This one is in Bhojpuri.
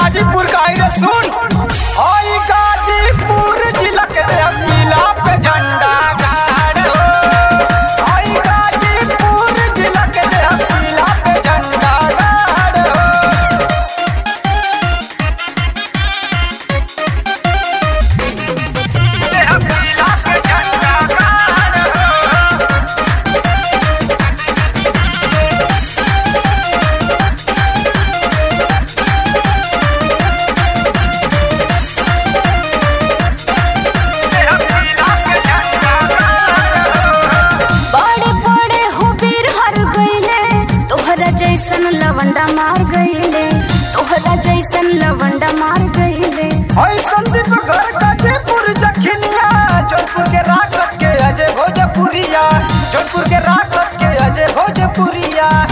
गाजीपुर का आई रे सुन आई गाजीपुर जिला के किला पे झंडा गाड़ो आई गाजीपुर जिला के किला पे झंडा गाड़ो किला पे झंडा गाड़ो बड़े बड़े हो वीर हर गईले तोहरा जैसन लवंडा मार गईले तोहरा जैसन लवंडा मार गईले हई संदीप घर गाजीपुर जखनिया जौनपुर के राखत के अजय भोजपुरिया जौनपुर के राखत के अजय भोजपुरिया